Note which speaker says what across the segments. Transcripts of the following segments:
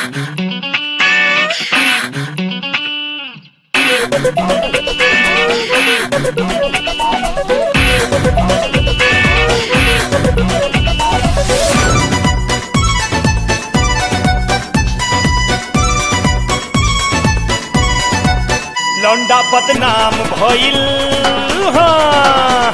Speaker 1: लौंडा बदनाम भइल हाँ।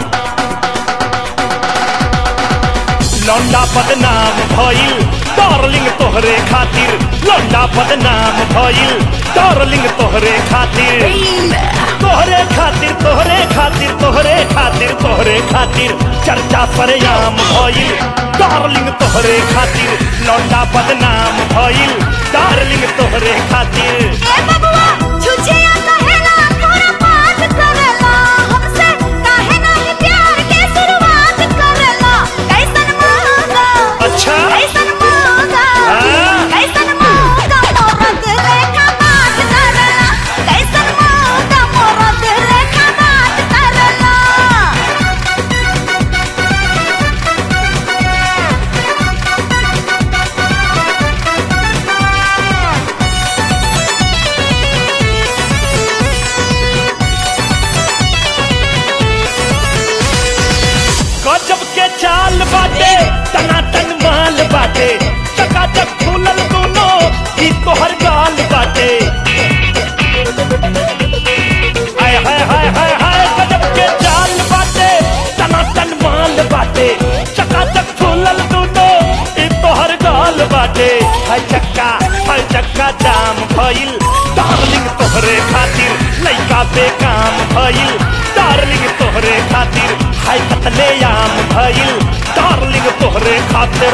Speaker 1: लौंडा बदनाम भइल डार्लिंग तोहरे खातिर लौंडा बदनाम भइल डार्लिंग तोहरे खातिर तोहरे खातिर तोहरे खातिर तोहरे खातिर तोहरे खातिर चर्चा सरेआम भइल डार्लिंग तोहरे खातिर लौंडा बदनाम भइल डार्लिंग तोहरे खातिर
Speaker 2: ए बबुआ छुछिया कहेला पूरा बात करेला हमसे काहे नाही प्यार के शुरुआत करेला कैसन मौका
Speaker 1: अच्छा
Speaker 2: कैसन मौका
Speaker 1: हाँ?
Speaker 2: कैसन मौका मोरत लेखा बात करेला कैसन मौका मोरत लेखा बात करेला
Speaker 1: गजब के चाल बाटे टनाटन माल बाटे चकाचक फूलल दोनों ई तोहर गाल बाटे हाय हाय हाय हाय हाय गजब के चाल बाटे टनाटन माल बाटे चकाचक फूलल दोनों ई तोहर गाल बाटे हाय चक्का हाय चक्का जाम भइल डार्लिंग तोहरे खातिर लइका बेकाम भइल डार्लिंग तोहरे खातिर हाय कतले आम भइल डार्लिंग तोहरे खातिर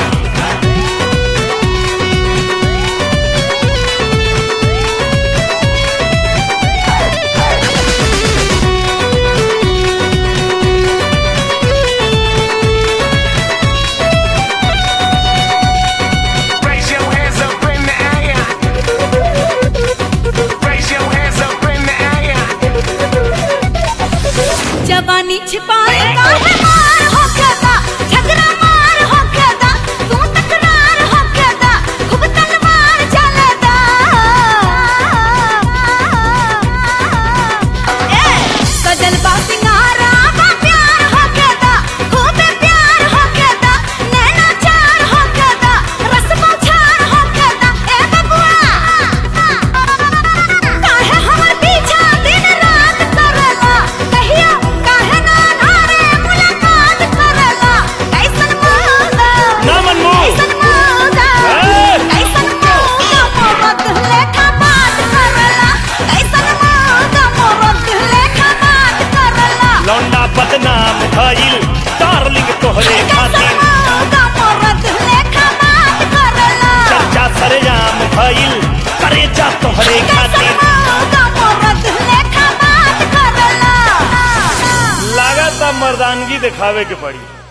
Speaker 3: Raise your hands up in the air. Raise your hands up in the air.
Speaker 2: जवानी छिपाए काहे मार हो गदा झगड़ा मार हो गदा तू तकरार हो गदा खूब तलवार चलदा ए सजल बा सिंगारा बा प्यार हो गदा खूब प्यार हो गदा नैना चार हो गदा रस्म छार हो गदा ए बबुआ काहे हमर पीछा दिन रात करला कहिया काहे ना नारे मुलाकात करला कैसन मौका
Speaker 1: ना मनमो।
Speaker 2: कैसन मौका
Speaker 1: ए!
Speaker 2: कैसन मौका मोहब्बत लेखा बात करला कैसन मौका मोहब्बत लेखा बात करला
Speaker 1: लौंडा बदनाम भइल डार्लिंग तोहरे
Speaker 2: कैसन
Speaker 1: खातिर
Speaker 2: मौका मोहब्बत लेखा बात करला
Speaker 1: चर्चा सरेआम भइल करेजा तोहरे
Speaker 2: कैसन
Speaker 1: खातिर
Speaker 2: मौका मोहब्बत लेखा बात करला
Speaker 1: लागत मर्दानगी दिखावे के पड़ी